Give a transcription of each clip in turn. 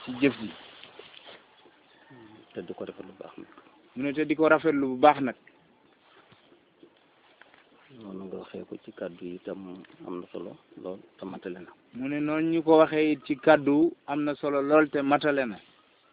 ci jëf ji te di ko defal lu baax nag mu ne te di ko rafetlu bu baax nag noonu nga waxee ko ci kàddu yi itam am na solo lool te matale na mu ne noonu ñu ko waxee it ci kàddu am na solo lool te matale na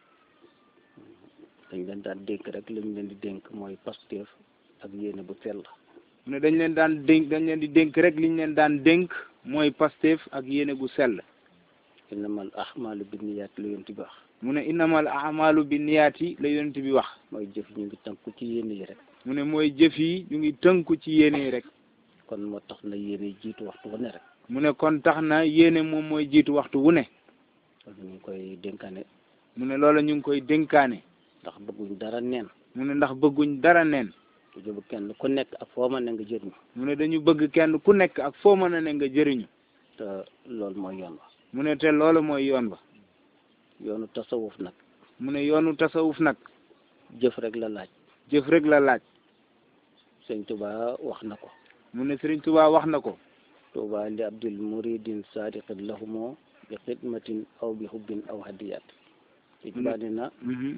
dañ leen daan dénk rek li ñu leen di dénk mooy pasteef ak yéene bu sell mu ne dañ leen daan dénk dañ leen di dénk rek liñ leen daan dénk mooy pasteef ak yéene gu sell innamal ahmalu binniyaat la yonti bi wax mu ne innamal amalu bi niyaati la yonent bi wax mooy jëf ñu ngi tënku ci yéene yi rek mu ne mooy jëf yi ñu ngi tënku ci yéene yi rek kon moo tax na yéene jiitu waxtu wu ne rek mu ne kon tax na yéene moom mooy jiitu waxtu wu ne kon ñu ngi koy dénkaane mu ne loola ñu ngi koy dénkaane ndax bëgguñ dara neen mu ne ndax bëgguñ dara neen ku jëbu kenn ku nekk ak foo mën ne nga jëriñu mu ne dañu bëgg kenn ku nekk ak foo mën a ne nga jëriñu te loolu mooy yoon wa mu ne te loolu mooy yoon ba yoonu tasawuf nag mu ne yoonu tasawuf nag jëf rek la laaj jëf rek la laaj sëñ Tuba wax na ko mu ne Sëriñ Tuubaa wax na ko Tuba li abdil muridin sadiqin lahumoo bi xidmatin aw bi hubbin aw hadiyat sëñ Tuba ne na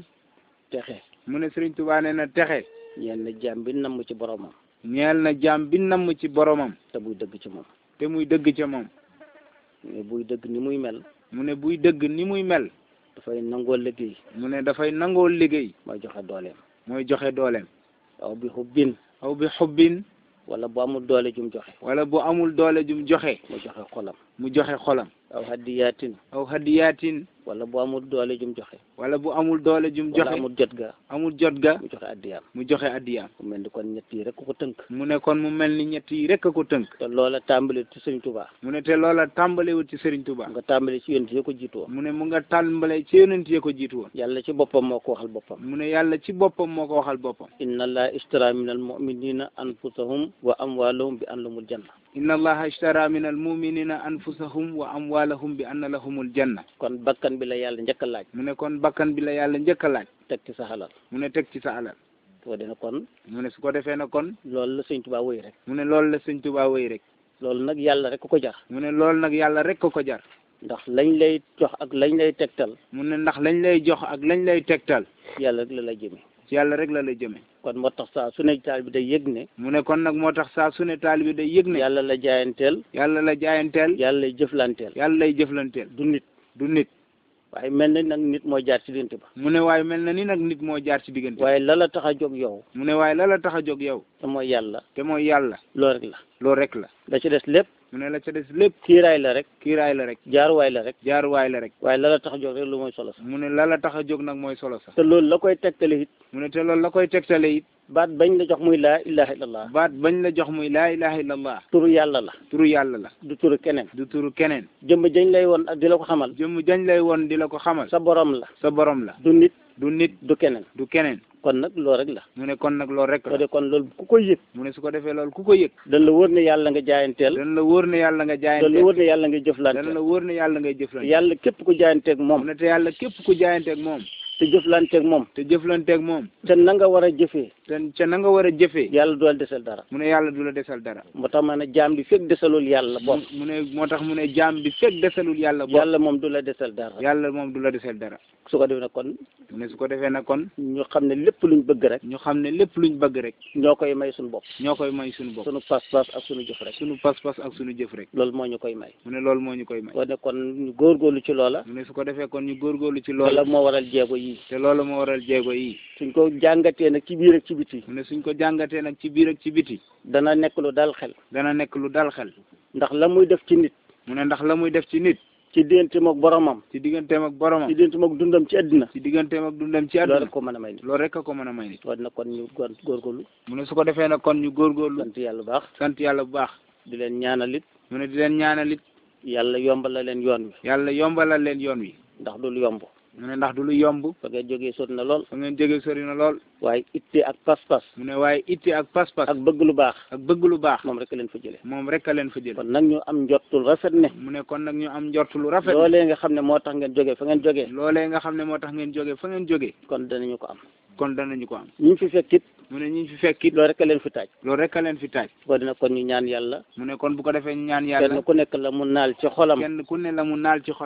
texe mu ne Sëriñ Tuubaa nee na texe ñeen na jaam bi namm ci boromam ñeel na jaam bi namm ci boromam te buy dëgg ci moom te muy dëgg ca moom mais buy dëgg ni muy mel mu ne buy dëgg ni muy mel dafay nangoo liggéey mu ne dafay nangoo liggéey mooy joxe dooleem mooy joxe dooleem aw bi hubbin aw bi xubbin wala bu amul doole jum joxe wala bu amul doole jum joxe mu joxe xolam mu joxe xolam aw hadiyatin aw hadiyaatin wala bu amul doole jum joxe wala bu amul doole jum wala joxe amul jot ga amul jot ga mu joxe addiyaam mu joxe addiyaam ku mel ni kon ñett yi rek ku ko tënk mu ne kon mu mel ni ñett yi rek a ko tënk te loola tàmbali ci sëñ Tuba mu ne te loola tàmbalewut ci Sëriñ Tuubaa nga tàmbali ci yonent yi ko jiitu woon mu ne mu nga tàmbale ci yonent yi ko jiitu woon yàlla ci boppam moo ko waxal boppam mu ne yàlla ci boppam moo ko waxal boppam inna allaha ishtara min al muminina anfusahum wa amwalahum bi an lahumul janna inna allaha ishtara min al muminina anfusahum wa amwalahum bi anna lahumul janna kon bakkan bi la yàlla njëkk a laaj mu ne kon bakkan bi la yàlla njëkk a laaj teg ci sa xalal mu ne teg ci sa alal soo dina kon mu ne su ko defee na kon loolu la sëñ Tuba wéy rek mu ne loolu la sëñ Tuubaa wéy rek loolu nag yàlla rek ku ko jar mu ne loolu nag yàlla rek ko ko jar ndax lañ lay jox ak lañ lay tegtal mu ne ndax lañ lay jox ak lañ lay tegtal yàlla rek la lay jëmee ci yàlla rek la lay jëme kon moo tax saa su ne taal bi day yëg ne mu ne kon nag moo tax saa su ne taalibe day yëg ne yàlla la jaayanteel yàlla la jaayanteel yàlla lay jëflanteel yàlla lay jëflanteel du nit du nit waaye mel na nag nit mooy jaar ci diggante ba mu ne waaye mel na ni nag nit moo jaar ci diggante waaye la la tax a jóg yow mu ne waaye la la tax a jóg yow te mooy yàlla te mooy yàlla loolu rek la loolu rek la la ci des lépp mu ne la ca des lépp kiiraay la rek kiiraay la rek jaaruwaay la rek jaaruwaay la rek waaye la la tax a jóg rek lu mooy solo sax mu ne la la tax a jóg nag mooy solo sax te loolu la koy tegtale it mu ne te loolu la koy tegtale it baat bañ la jox muy laa ilaha illallah baat bañ la jox muy laa ilaha illallah turu yàlla la turu yàlla la du turu keneen du turu keneen jëmm jañ lay woon ak di la ko xamal jëmm jañ lay woon di la ko xamal sa borom la sa borom la du nit du nit du keneen du keneen kon nag loolu rek la mu ne kon nag loolu rek soo la de kon loolu ku koy yëg mu ne su ko defee loolu ku ko yëg dañ la wóor ne yàlla nga jaayanteel dana la wóor ne yàlla nga dañ la jaayanteel wóor ne yàlla nga dana jëflanteel la wóor ne yàlla ngay jëflante yàlla képp ku jaayanteeg mu moom ne te yàlla képp ku jaayanteeg moom te jëflanteeg moom te jëflanteeg moom te na nga war a jëfee te ca na nga war a jëfee yàlla du la desal dara mu ne yàlla du la desal dara moo tax ma ne jaam bi fekk desalul yàlla bopp mu ne moo tax mu ne jaam bi fekk desalul yàlla bopp yàlla moom du la desal dara yàlla moom du la desal dara su ko defee nag kon mu ne su ko defee nag kon ñu xam ne lépp luñ bëgg rek ñu xam ne lépp luñ bëgg rek ñoo koy may suñu bopp ñoo koy may suñu bopp suñu pas-pas ak suñu jëf rek suñu pas-pas ak suñu jëf rek loolu moo ñu koy may mu ne loolu moo ñu koy may kon ne kon ñu góorgóorlu ci loola mu ne su ko defee kon ñu góorgóorlu ci loola loolu moo waral jéego yi te loolu moo waral jéego yi suñ ko jàngatee nag ci biir ak ci biti mu ne suñ ko jàngatee nag ci biir ak ci biti dana nekk lu dal xel dana nekk lu dal xel ndax la muy def ci nit mu ne ndax la muy def ci nit ci digganteem ak boromam ci digganteem ak boromam ci digganteem ak dundam ci àddina ci digganteem ak dundam ci loolu àdduna rek ko mën a may nit loolu rek a ko mën a may nit kon nag kon ñu góor góorgóorlu mu ne su ko defee nag kon ñu góorgóorlu sant yàlla bu baax sant yàlla bu baax di leen ñaanal it mu ne di leen ñaanal it yàlla yombal la leen yoon wi yàlla yombalal leen yoon wi ndax du lu yomb mu ne ndax du lu yomb fa ngay jógee sot na lool fa ngeen jóge sori na lool waaye itte ak pas-pas mu ne waaye itte ak pas-pas ak bëgg lu baax ak bëgg lu baax moom rek leen fa jëlee moom rek a leen fa jël kon nag ñu am njottul rafet ne mu ne kon nag ñu am njort lu rafet loolee nga xam ne moo tax ngeen jógee fa ngeen jógee loolee nga xam ne moo tax ngeen jóge fa ngeen jóge kon danañu ko am kon danañu ko am ñu fi fekk it mu ne ñi fi fekk it loolu rek leen fi taaj loolu rek a leen fi taaj ko dina kon ñu ñaan yàlla mu ne kon bu ko defee ñu ñaan yàlla kenn ku nekk la mu naal ci xolam kenn ku ne la mu naal ci xolam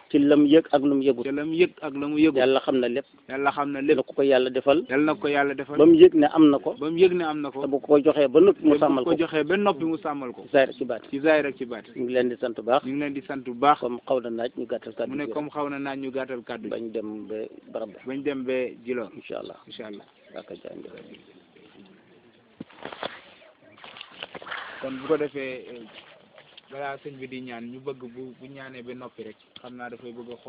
ci lam yëg ak lu mu yëgut te la mu yëg ak la mu yëgu yàlla xam na lépp yàlla xam na la lépp ko ko yàlla defal yàlla na ko yàlla defal ba mu yëg ne am na ko ba mu yëg ne am na ko te bu ko joxee ba noppi mu te bu sàmmal ko ko joxee ba noppi mu sàmmal ko ci saayir ci baat ci zaahir ak ci baat ñu ngi leen di sant bu baax ñu ngi leen di sant bu baax comme xaw na naaj ñu gàttal kàddu mu ne gi comme xaw na naaj ñu gàttal kàddu bañ dem ba barab ba bañ dem ba Djilor incha allah incha allah yaaka jaay kon bu ko defee eh, balaa sëñ bi di ñaan ñu bëgg bu bu ñaanee ba noppi rek xam naa dafay bëgg a